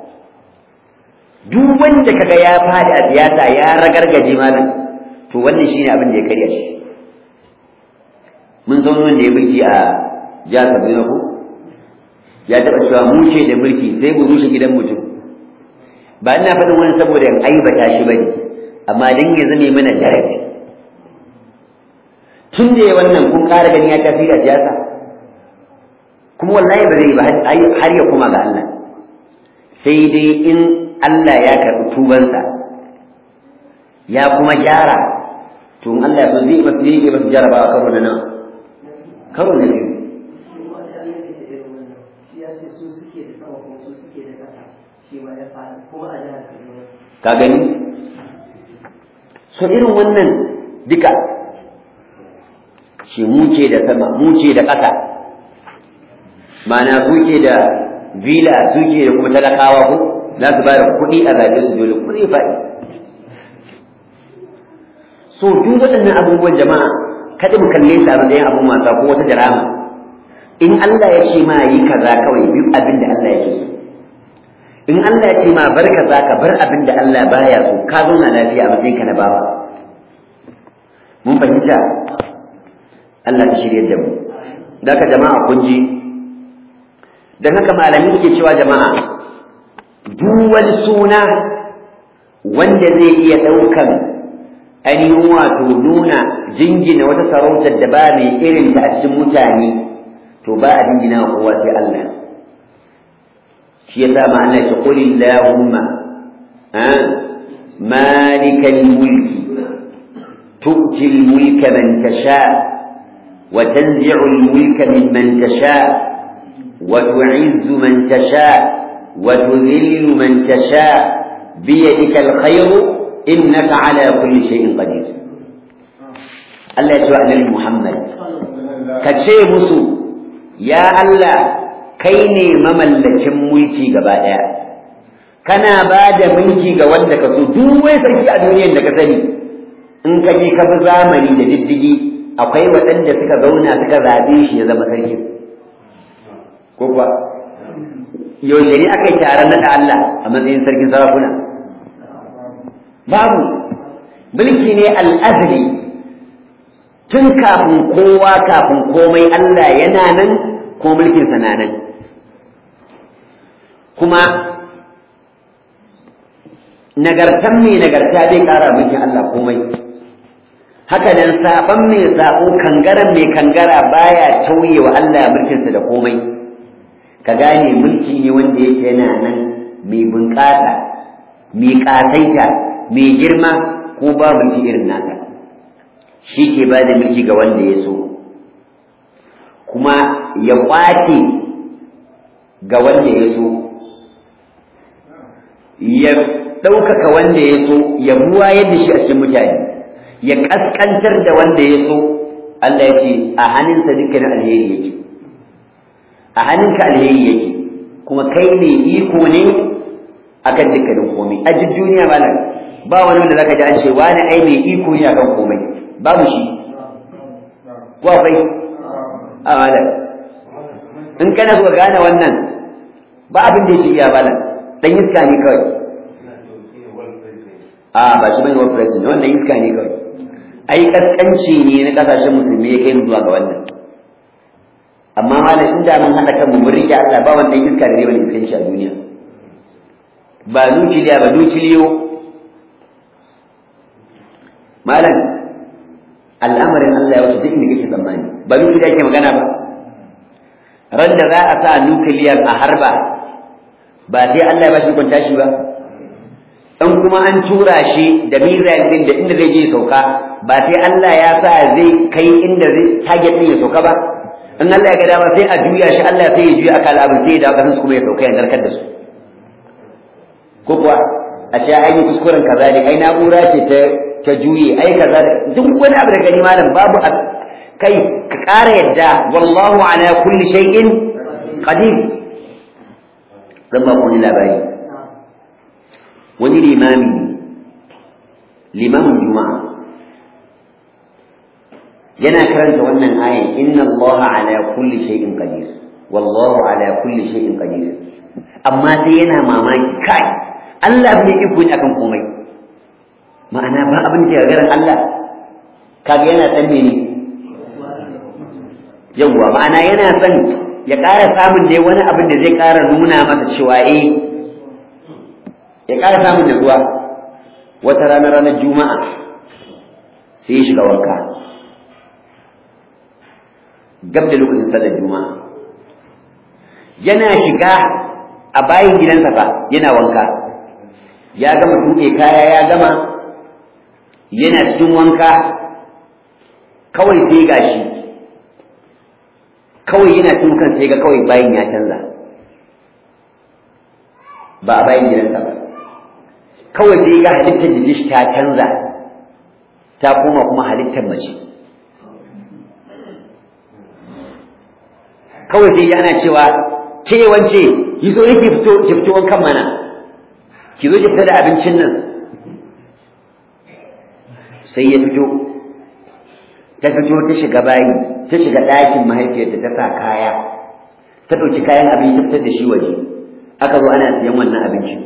duk wanda kaga ya fadi a siyasa ya ragargaje malam to wannan shine abin da ya karya shi mun san wanda ya mulki a jihar Kaduna ko ya taɓa cewa mu ce da mulki sai mu rushe gidan mutum ba ina faɗin wani saboda in aibata shi bane amma dan ya zame mana darasi tun da ya wannan kun ƙara gani ya tasiri a siyasa kuma wallahi ba zai ba har ya kuma ga Allah sai dai in Allah ya karɓi tubansa ya kuma gyara to in Allah so zai masu zai masu jarabawa karo na nan karo na biyu ka gani so irin wannan duka shi muke da sama muke da ƙasa ma'ana suke da villa suke da kuma talakawa ko za su bada kuɗi a zaɓe su dole kuɗi faɗi so duk waɗannan abubuwan jama'a kada mu kalle su a matsayin abun wasa ko wata drama in Allah ya ce ma yi kaza kawai bi abin da Allah yake so in Allah ya ce ma bar kaza ka bar abin da Allah baya so ka zauna lafiya a matsayin ka na bawa mun fahimta Allah ta shirye da mu daga jama'a kun ji dan haka malami suke cewa jama'a duk wani suna wanda zai iya ɗaukan ainihin wato nuna jingina wata sarautar da ba mai irin ta a cikin mutane to ba a jingina wa kowa sai Allah shi yasa ma Allah ya qul illahumma ha malikal mulki tu'ti al mulka man tasha wa tanzi'u al mulka mimman tasha wa tu'izzu man tasha wa tudhillu man tasha biyadika al khayru innaka ala kulli shay'in qadir Allah ya ce wa annabi Muhammad ka ce musu ya Allah kai ne mamallakin mulki gaba daya kana ba da mulki ga wanda ka so duk wai sarki a duniyar da ka sani in ka je ka bi zamani da diddigi akwai waɗanda suka zauna suka zaɓe shi ya zama sarki ko kuwa yaushe ne aka yi taron naɗa Allah a matsayin sarkin sarakuna babu mulki ne al'azali tun kafin kowa kafin komai Allah yana nan ko mulkinsa na nan kuma nagartan mai nagarta zai ƙara mulkin Allah komai haka nan saban mai sabo kangaren mai kangara baya tauye wa Allah mulkinsa da komai ka gane mulki ne wanda yake yana nan mai bunƙasa mai ƙasaita mai girma ko ba mulki irin nasa shi ke ba da mulki ga wanda ya so kuma ya ƙwace ga wanda ya so ya ɗaukaka wanda ya so ya buwa yadda shi a cikin mutane ya ƙasƙantar da wanda ya so Allah ya ce a hannunsa dukkanin alheri yake a hannunka alheri yake kuma kai ne iko ne akan dukkanin komai a duk duniya ba nan ba wani wanda zaka ji an ce wani ai mai iko ne akan komai babu shi ko akwai a malam in kana so gane wannan ba abin da yake iya malam dan iska ne kawai a ba shi bane world president wannan iska ne kawai ai kaskanci ne na kasashen musulmi ya kai mu zuwa ga wannan amma malam inda mun hada kanmu mun rike Allah ba wanda iska da ne wani iskan shi a duniya ba nukiliya ba nukiliyo malam al'amarin Allah ya wuce duk inda kake tsammani ba nukiliya ke magana ba ran da za a sa nukiliyar a harba ba sai Allah ya ba shi kwanta shi ba in kuma an tura shi da mizal din da inda zai je sauka ba sai Allah ya sa zai kai inda zai target din ya sauka ba in Allah ya ga dama sai a juya shi Allah sai ya juya akal abin sai ya dawo kasan su kuma ya sauka ya narkar da su ko kuwa a ce ai kuskuren kaza ne ai na'ura ce ta ta juye ai kaza duk wani abu da gani malam babu kai ka ƙara yadda wallahu ala kulli shay'in qadir zan ba ku labari wani limami limamin juma'a yana karanta wannan ayan inna allaha ala kulli shay'in qadir wallahu ala kulli shay'in qadir amma sai yana mamaki kai Allah bai iko ne akan komai ma'ana ba abin da ya garin Allah kaga yana dan mene yawwa ma'ana yana son ya ƙara samun dai wani abin da zai ƙara nuna masa cewa eh ya ƙara samun natsuwa wata rana ranar juma'a sai ya shiga wanka gab da lokacin sallar juma'a yana shiga a bayan gidansa fa yana wanka ya gama tuɗe kaya ya gama yana cikin wanka kawai sai gashi kawai yana cikin kan sai ga kawai bayan ya canza ba a bayan gidansa ba kawai sai ga halittar da shi ta canza ta koma kuma halittar mace kawai sai ana cewa ke wance ki zo ki fito ki fito wankan mana ki zo ki fita da abincin nan sai ya fito ta fito ta shiga bayi ta shiga ɗakin mahaifiyarta ta sa kaya ta ɗauki kayan abinci ta fitar da shi waje aka zo ana siyan wannan abincin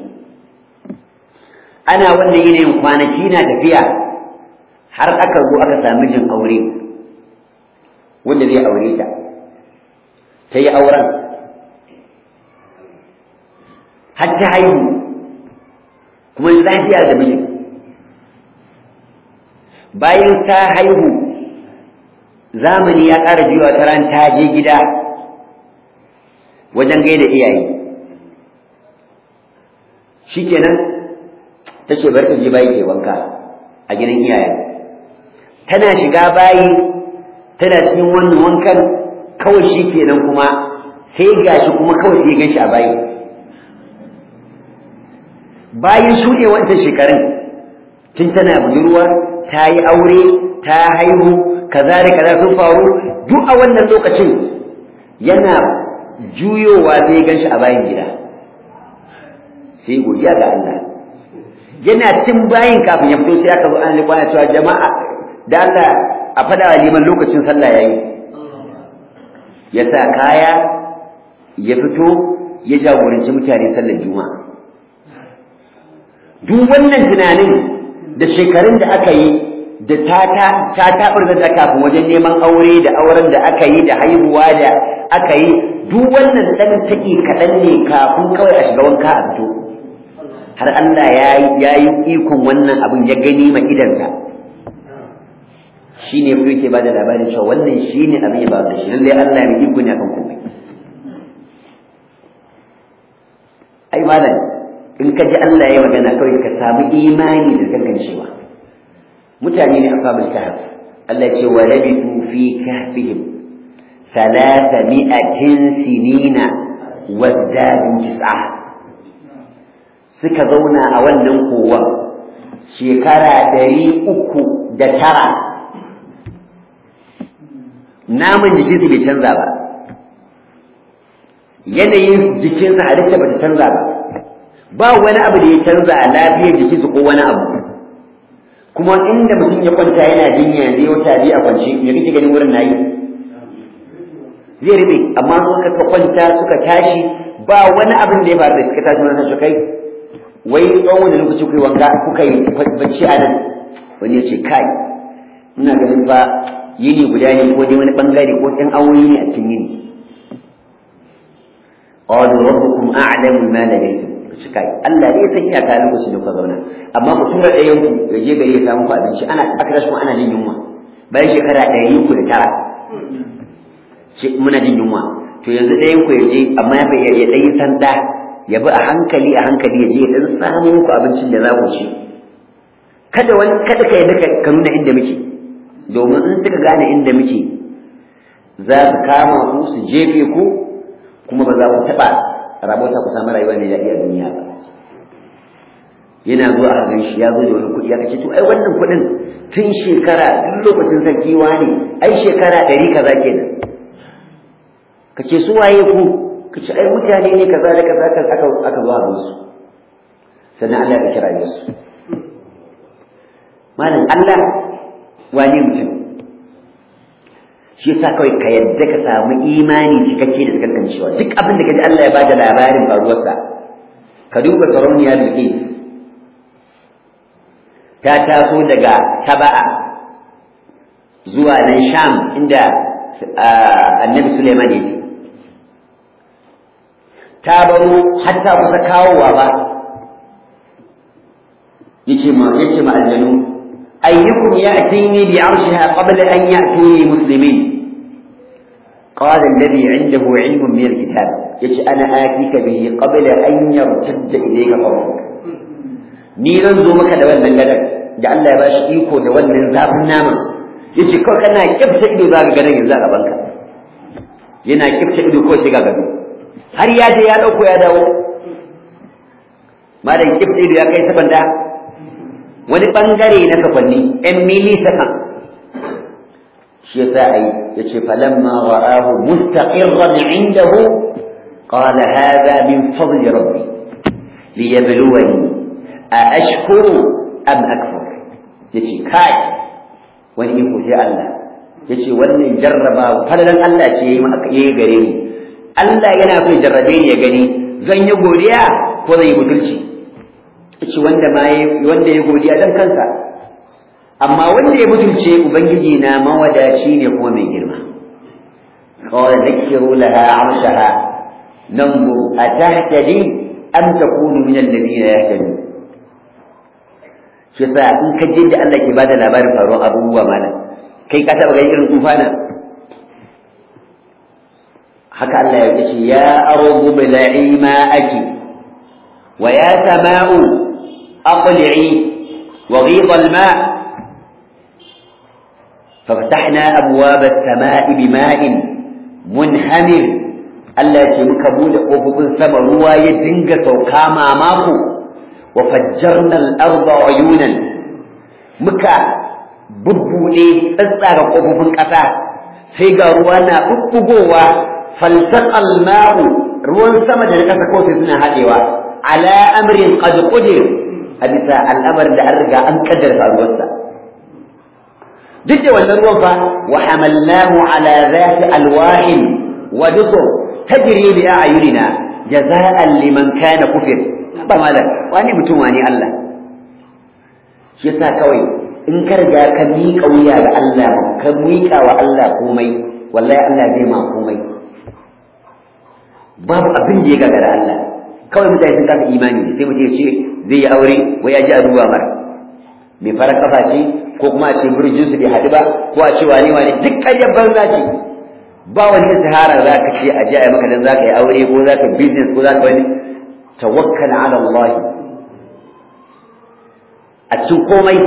ana wannan yanayin kwanaki na tafiya har aka zo aka sami jin aure wanda zai aure ta ta yi auren har ta haihu kuma lafiya da miji bayan ta haihu zamani ya ƙara jiwa ta ran ta je gida wajen gaida iyaye shikenan ta ce bari ta je bayi ke wanka a gidan iyaye tana shiga bayi tana cikin wannan wankan kawai shi kenan kuma sai gashi kuma kawai sai gan shi a bayi bayan shuɗe wancan shekarun tun tana budurwa ta yi aure ta haihu kaza da kaza sun faru duk a wannan lokacin yana juyowa sai gan shi a bayan gida sai godiya ga Allah yana cin bayin kafin ya fito sai aka zo an liƙwana cewa jama'a da Allah a faɗa wa liman lokacin sallah yayi ya sa kaya ya fito ya jagoranci mutane sallar juma'a duk wannan tunanin da shekarun da aka yi da ta ta tabar da kafin wajen neman aure da auren da aka yi da haihuwa da aka yi duk wannan dan take kaɗan ne kafin kawai a shiga wanka a fito har Allah ya yi ikon wannan abin ya gani ma idansa shi ne kuma yake ba da labarin cewa wannan shi ne abin ya ba da shi lallai Allah mai iko ne akan komai ai malam in ka ji Allah ya magana kawai ka samu imani da kankancewa mutane ne ashabul kahf Allah ya ce wa labitu fi kahfihim ثلاث مئة سنين وازدادوا تسعة suka zauna a wannan kowa shekara ɗari uku da tara naman jikinsu bai canza ba yanayin jikinsa halitta ba ta canza ba ba wani abu da ya canza a lafiyar jikinsu ko wani abu kuma inda mutum ya kwanta yana jinya zai wata biyu a kwance me kake ganin wurin nayi zai rube amma suka kwanta suka tashi ba wani abin da ya faru da suka tashi mana su kai wai tsawon wani lokaci kuka yi wanka kuka yi bacci a nan wani ya ce kai ina ganin ba yini guda ne ko dai wani bangare ko ɗan awoyi ne a cikin yini qalu rabbukum a'lamu ma labithum su kai Allah ne ya san iyaka lokacin da kuka zauna amma ku tura ɗayan ku ya je gari ya samu ku abinci ana aka kuma ana jin yunwa bayan shekara ɗari uku da tara muna jin yunwa to yanzu ɗayan ku ya je amma ya bai ya ɗan yi sanda ya bi a hankali a hankali ya je ya ɗan samu muku abincin da za ku ci kada wani kada ka yadda ka nuna inda muke domin in suka gane inda muke za su kama ku su jefe ku kuma ba za ku taɓa rabota ku samu rayuwa mai daɗi a duniya ba yana zuwa a gan shi ya zo da wani kuɗi aka ce to ai wannan kuɗin tun shekara duk lokacin sarki ne ai shekara ɗari kaza kenan ka ce su waye ku ka ce ai mutane ne kaza da kaza aka aka zo a su sannan Allah ya kira su malam Allah wane mutum shi yasa kawai ka yadda ka samu imani cikakke da kankancewa duk abin da kaji Allah ya bada labarin faruwarsa ka duba sarauniya Bilqis ta taso daga Saba'a zuwa nan Sham inda Annabi Sulaiman yake ta baro har ta kusa kawowa ba yace ma yace ma aljanu ayyukum ya'tini bi 'arshiha qabla an ya'tuni muslimin قال الذي عنده علم من الكتاب يجي أنا آتيك به قبل أن يرتد إليك قومك ni zan zo maka da wannan gadon da Allah ya bashi iko da wannan zafin nama yace kawai kana kifta ido za ka gadon yanzu a gaban ka yana kifta ido ko sai ga gado har ya je ya dauko ya dawo malam kifta ido ya kai sabanda wani bangare na sakwanni ɗan milliseconds shi yasa ai yace falamma ra'ahu mustaqirran 'indahu qala hadha min fadli rabbi liyabluwani a ashkuru am akfur yace kai wani iko sai Allah yace wannan jarraba falalan Allah ce yayi gare ni Allah yana so ya jarrabe ni ya gani zan yi godiya ko zan yi butulci yace wanda ma wanda ya godiya dan kansa amma wanda ya butulce ubangiji na mawadaci ne kuma mai girma qala dhakiru laha 'arshaha nanzur atahtadi am takunu min alladhina yahtadun shi yasa in ka je da Allah ke bada labarin faruwar abubuwa malam kai ka taba ganin irin tufana haka Allah ya ce ya ardu bil'i ma'aki wa ya sama'u aqli'i wa ghidha al-ma' ففتحنا أبواب السماء بماء منهمر Allah ce muka bude ƙofofin sama ruwa ya dinga sauka mamako wa fajjarna al-arda uyunan muka bubbude tsatsara ƙofofin ƙasa sai ga ruwa na bubbugowa faltaqal ma'u ruwan sama da ƙasa ko sai suna haɗewa ala amrin qad qudir a bisa al'amarin da an riga an kaddara faruwarsa duk da wannan ruwan fa wa hamalnahu ala zati alwahin wa dusur tajri bi a'yunina jaza'an liman kana kufir ba malam wani mutum wani Allah shi yasa kawai in ka riga ka miƙa wuya ga Allah ka miƙa wa Allah komai wallahi Allah zai ma komai babu abin da ya gagara Allah kawai mutane sun kasa imani sai mutum ya ce zai yi aure wai ya ji a duba mara mai fara kafa ce ko kuma a ce burjin su bai haɗu ba ko a ce wane wane duk ƙaryar banza ce ba wani istihara za ka ce a ji a maka dan za ka yi aure ko za ka business ko za ka wani tawakkal ala Allah a cikin komai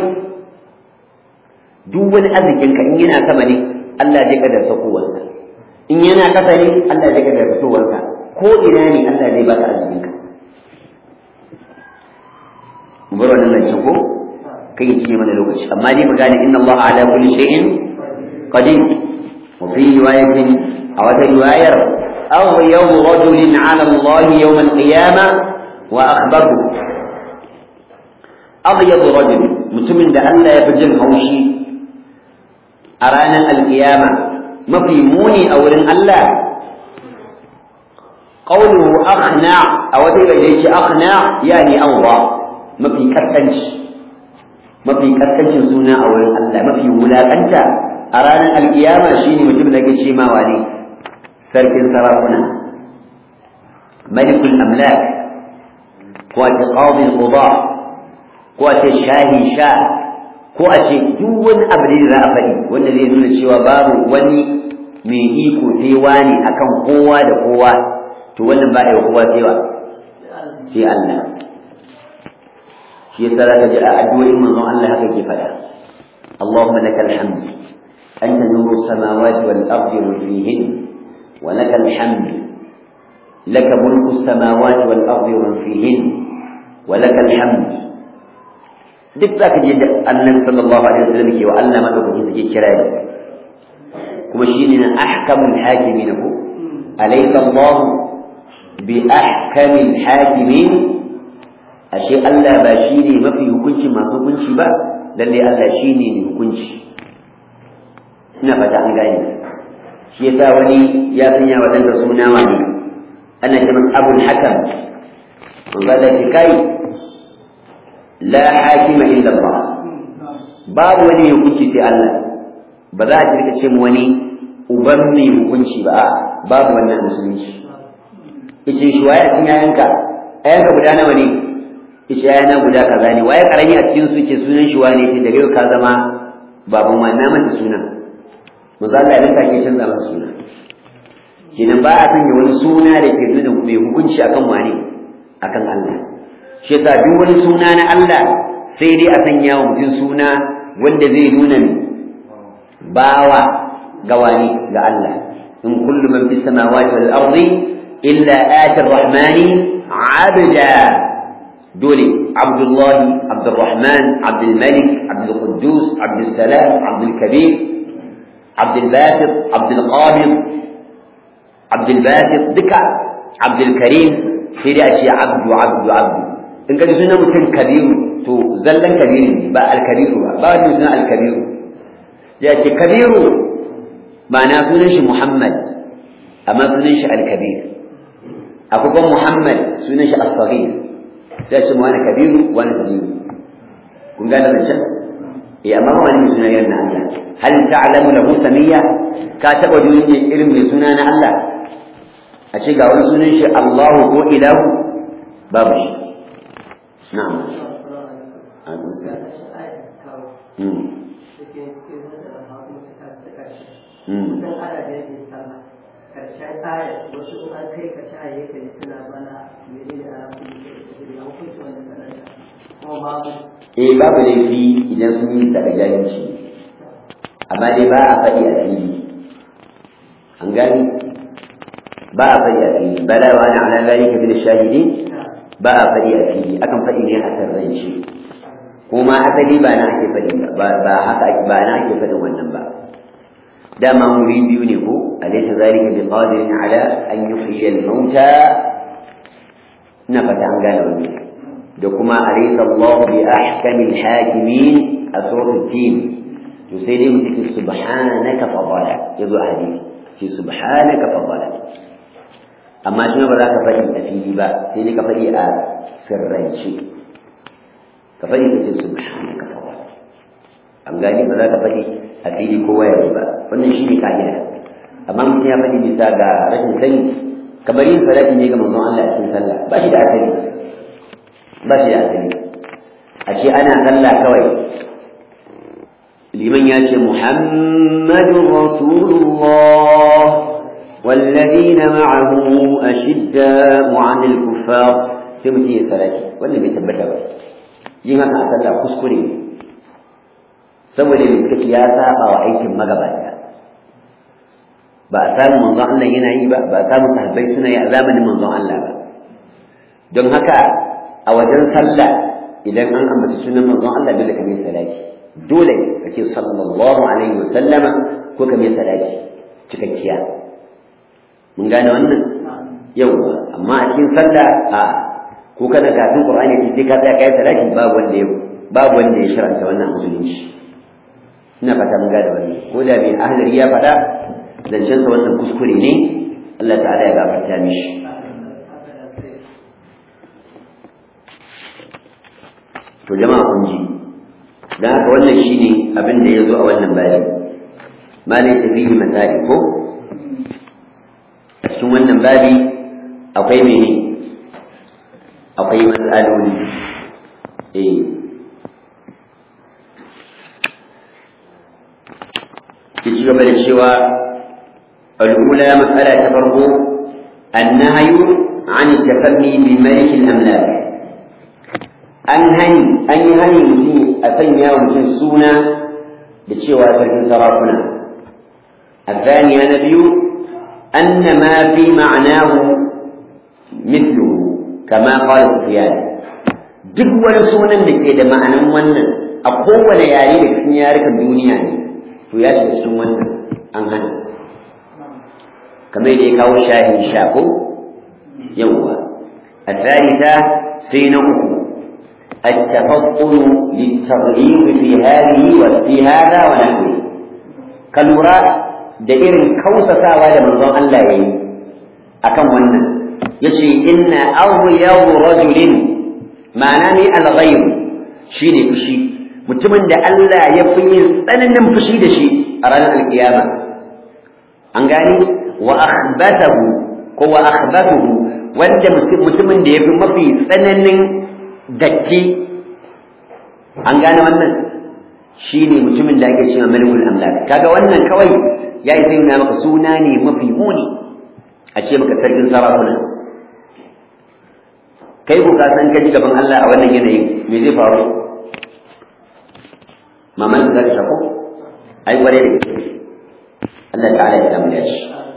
duk wani arzikin ka in yana sama ne Allah zai kadar sakowarsa in yana kasa ne Allah zai kadar fitowarsa ko ina ne Allah zai baka arzikin ka mu bar wannan zancen ko kai ya cinye mana lokaci amma dai mu gane inna Allah ala kulli shay'in qadir wa fi riwayatin aw ta riwayar aw yawm rajulin ala Allah yawm al-qiyamah wa akhbaru abyad rajul mutumin da Allah ya fi jin haushi a ranar alkiyama mafi muni a wurin Allah qawluhu akhna a wata yace akhna yani Allah mafi kaskanci mafi kaskancin suna a wurin Allah mafi wulaƙanta a ranar alkiyama shine mutum da ke ce ma wane sarkin sarakuna malikul amlak ko a ce qadi quda ko a ce shahi sha ko a ce duk wani abu da za a faɗi wanda zai nuna cewa babu wani mai iko sai wani akan kowa da kowa to wannan ba a yi kowa sai wa sai Allah shi yasa zaka ji a addu'o'in manzon Allah haka ke faɗa Allahumma lakal hamd anta nuru samawati wal ardi wa fihin wa lakal hamd laka mulku samawati wal ardi wa fihin wa lakal hamd duk zaka ji da Annabi sallallahu alaihi wasallam ke wa Allah madaukakin suke kira da kuma shine na ahkamul hakimin ko alayka Allah bi ahkamil hakimin ashe Allah ba shi ne mafi hukunci masu hukunci ba lalle Allah shi ne mai hukunci ina fata an gane shi yasa wani ya sanya wa ɗansa suna wani ana ce masa abul hakam man ba da ki kai la hakima illa Allah babu wani hukunci sai Allah ba za a ci rika ce mu wani uban mai hukunci ba babu wannan musulunci yace shi waye a cikin yayanka ayanka guda nawa ne yace yana guda kaza ne waye karami a cikin su yace sunan shi wane shi daga yau ka zama baban ma na manta sunan manzo Allah ya rinka ke canza masa suna kenan ba a sanya wani suna da ke nuna mai hukunci akan wane akan Allah shi yasa duk wani suna na Allah sai dai a sanya wa mutum suna wanda zai nuna bawa ga wani ga Allah in kullu man fis samawati wal ardi illa ati ar-rahmani 'abda دولي عبد الله عبد الرحمن عبد الملك عبد القدوس عبد السلام عبد الكبير Abdul Basit Abdul Qabid Abdul Basit duka Abdul Karim sai dai a ce abdu abdu abdu in ka ji sunan mutum kabiru to zallan kabiru ne ba alkabiru ba ba wani sunan alkabiru ya ce kabiru ma'ana sunan shi Muhammad amma sunan shi alkabir akwai kuma Muhammad sunan shi as-saghir ya ce mu wani kabiru wani kabiru kun gane zancen eh amma ba wani suna yana Allah hal ta'lamu lahu samiyya ka taba duniya irin mai suna na Allah a ce ga wani sunan shi Allahu ko ilahu babu shi na'am alusa hmm hmm karshen ayar wasu in an kai ka sha yake suna mana menene a rafi da hukunci wanda sanarwa kuma babu eh babu laifi idan sun yi daga jahilci amma dai ba a faɗi a fili an gani ba a faɗi a fili bala wa ana ala zalika min shahidi ba a faɗi a fili akan faɗi ne a tarrance kuma asali ba na ake faɗi ba ba haka ba na ake faɗin wannan ba dama muri biyu ne ko alaysa zalika biqadirin ala an yuhyiya al-mauta ina fata an gane wannan da kuma alaysa Allah bi ahkamil hakimin a suratul tin to sai dai mutum subhanaka fadala yazo a hadisi sai subhanaka fadala amma shi ba za ka faɗi a fili ba sai dai ka faɗi a sirrance ka faɗi ka ce subhanaka fadala an gani ba za ka faɗi a fili kowa ya ba wannan shi ne ka'ida amma mutum ya faɗi bisa ga rashin sani kamar yin salati ne ga manzon Allah a cikin sallah ba shi da asali ba shi da asali a ce ana sallah kawai liman ya ce muhammadun rasulullah والذين معه أشداء عن الكفار سمتي سلاتي ولا بيتبتا ba yin haka a sallah kuskure ne saboda mai ya saba wa aikin magabata ba a samu manzon Allah yana yi ba ba a samu sahabbai suna yi a zamanin manzon Allah ba don haka a wajen sallah idan an ambaci sunan manzon Allah dole ka mai salati dole ka ce sallallahu alaihi wa sallama ko ka mai salati cikakkiya mun gane wannan yau amma a cikin sallah a ko kana kafin qur'ani sai ka tsaya kai salati babu wanda ya babu wanda ya sharanta wannan musulunci ina fata mun gane wannan ko da mai ahlari ya faɗa zancen sa wannan kuskure ne Allah ta'ala ya gafarta mishi to jama'a kun ji dan haka wannan shine abin da ya zo a wannan bayani ma ne tafihi misali ko a cikin wannan babi akwai mene akwai matsaloli eh ki ci gaba da cewa al'ula matsala ta farko annahyu an tafanni bi malik al-amlak an hani an yi hani mutum a sanya wa mutum suna da cewa sarkin sarakuna الثانية نبي أن ما في معناه مثله كما قال سفيان duk wani sunan da ke da ma'anan wannan a kowane yare da cikin yarukan duniya ne to ya shiga cikin wannan an hana kamar da ya kawo shahin shako yawwa a tsarita sai na uku التفطن للتغليظ في هذه وفي هذا ونحوه كالورا da irin kausatawa da manzon Allah ya yi akan wannan yace inna awyabu rajulin ma'ana ne al-ghayr shine fushi mutumin da Allah ya fi yin tsananin fushi da shi a ranar alkiyama an gani wa akhbathahu ko wa akhbathuhu wanda mutumin da ya fi mafi tsananin datti an gane wannan shine mutumin da ake cewa malikul amlak kaga wannan kawai ya yi sai maka suna ne mafi muni a ce maka sarkin sarakuna kai ku ka san kaji gaban Allah a wannan yanayin me zai faru maman za ta shako ai kware da gaske Allah ta'ala ya samu dace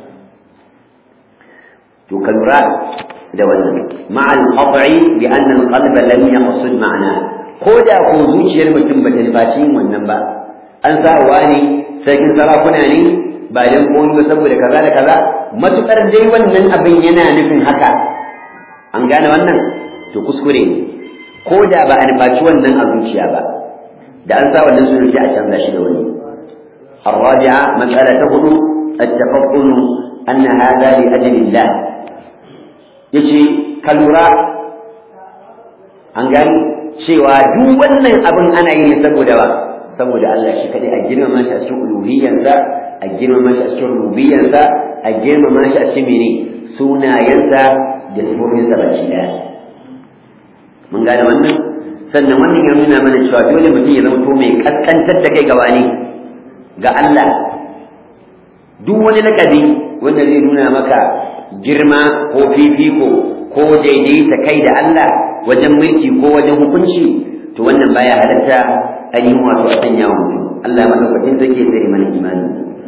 to ka lura da wannan ma'al qat'i bi anna al-qalba lam yaqsud ma'ana ko da ko zuciyar mutum ba ta nufaci wannan ba an sa wani sarkin sarakuna ne ba dan komai ba saboda kaza da kaza matukar dai wannan abin yana nufin haka an gane wannan to kuskure ne ko da ba a nufaci wannan a zuciya ba da an sa wannan sunan sai a canza shi da wani الرابعة مسألة تقول التفطن أن هذا لأجل الله يشي كالورا an gani cewa duk wannan abin ana yi ne saboda ba saboda Allah shi kadai a girmama shi a cikin uluhiyyansa a girmama shi a cikin rububiyyansa a girmama shi a cikin mene sunayensa da sifofinsa baki daya mun gane wannan sannan wannan ya nuna mana cewa dole mutum ya zama to mai kaskantar da kai gaba ne ga Allah duk wani lakabi wanda zai nuna maka girma ko fifiko ko daidaita kai da Allah wajen mulki ko wajen hukunci to wannan baya halatta ainihin wato a sanya wa mutum Allah madaukakin zake tsare mana imani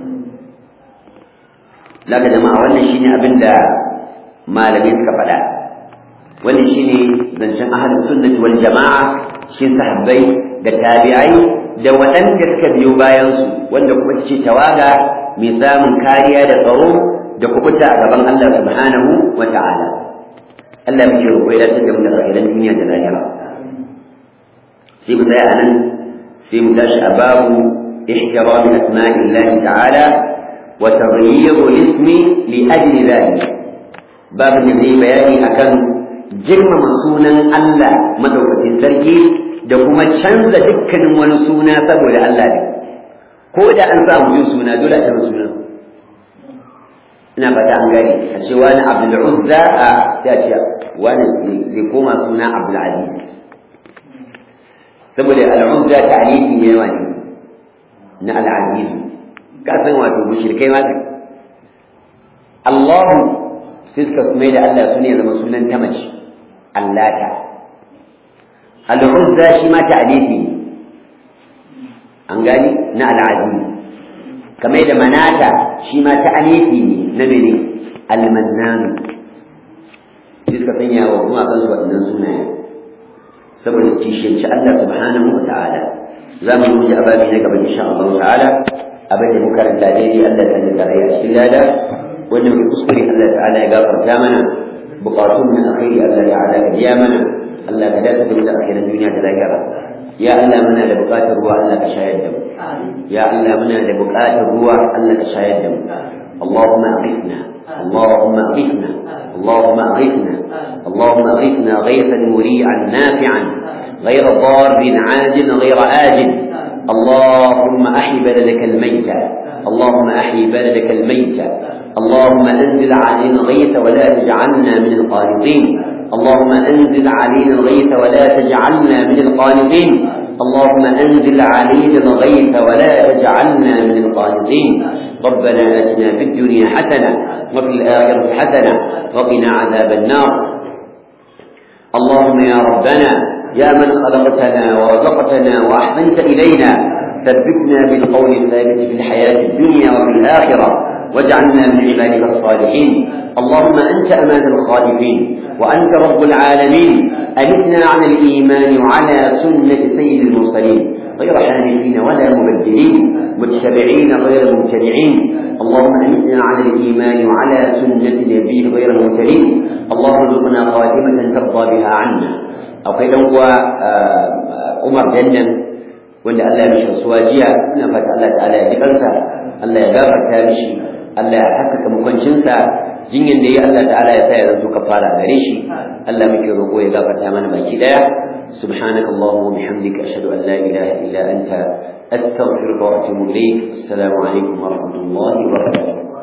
laka jama'a wannan shine abin da malamai suka faɗa wannan shine zancen ahlus sunnati wal jama'a cikin sahabbai da tabi'ai da waɗanda suka biyo bayan su wanda kuma ce tawaga mai samun kariya da tsaro da kubuta a gaban Allah subhanahu wa ta'ala Allah muke roƙo ya dace da mu da rayuwar duniya da lahira sai mu tsaya nan sai mu tashi a babu ihtiram asma'illahi ta'ala wa taghyir ismi li ajli dhalik babu da zai bayani akan girmama sunan Allah madaukakin sarki da kuma canza dukkanin wani suna saboda Allah ne ko da an sa mutum suna dole a canza sunan ina fata an gani a ce wani abdul uzza a ta ce wani zai koma suna abdul aziz saboda al-uzza ta'lifi ne wani na al-aziz ka san wato mushrikai ma Allah sai suka mai da Allah sune zama sunan ta mace allata al-uzza shi ma ta'lifi ne an gani na al-aziz kamar da manata shi ma ta anifi ne na mene almannanu shi suka sanya wa kuma kan su waɗannan sunaye saboda kishiyanci Allah subhanahu wa ta'ala za mu yi ababi na gaba insha Allah ta'ala abin da muka ranta daidai Allah ta da rai a cikin lada wanda muke kuskure Allah ta'ala ya gafarta mana bukatun na alkhairi Allah ta'ala ka biya mana Allah ka dace da mu da alkhairin duniya da lahira ya Allah muna da bukatar ruwa Allah ka shayar da mu ya Allah muna da bukatar ruwa Allah ka shayar da mu اللهم أغثنا اللهم أغثنا اللهم أغثنا اللهم أغثنا غيثا مريعا نافعا غير ضار عاجل غير آجل اللهم أحي بلدك الميتة اللهم أحي بلدك الميتة اللهم أنزل علينا الغيث ولا تجعلنا من القانطين اللهم أنزل علينا الغيث ولا تجعلنا من القانطين اللهم أنزل علينا الغيث ولا تجعلنا من القانطين ربنا آتنا في الدنيا حسنة وفي الآخرة حسنة وقنا عذاب النار اللهم يا ربنا يا من خلقتنا ورزقتنا وأحسنت إلينا ثبتنا بالقول الثابت في الحياة الدنيا وفي الآخرة واجعلنا من عبادك الصالحين اللهم أنت أمان الخالفين وأنت رب العالمين أمتنا على الإيمان وعلى سنة سيد المرسلين غير حانفين ولا مبدلين متبعين غير مبتدعين اللهم أمتنا على الإيمان وعلى سنة نبيك غير مبتلين اللهم ارزقنا خاتمة ترضى بها عنا أو كيف هو عمر جنة wanda Allah ya mishi rasuwa jiya ina fata Allah ta'ala ya ji kansa Allah ya gafarta mishi Allah ya haskaka makwancinsa jinyan da ya Allah ta'ala ya sa ya zanto kafara gare shi Allah muke roƙo ya gafarta mana baki daya subhanaka allahumma wa bihamdika ashhadu an la ilaha illa anta astaghfiruka wa atubu ilayk assalamu alaikum wa rahmatullahi wa barakatuh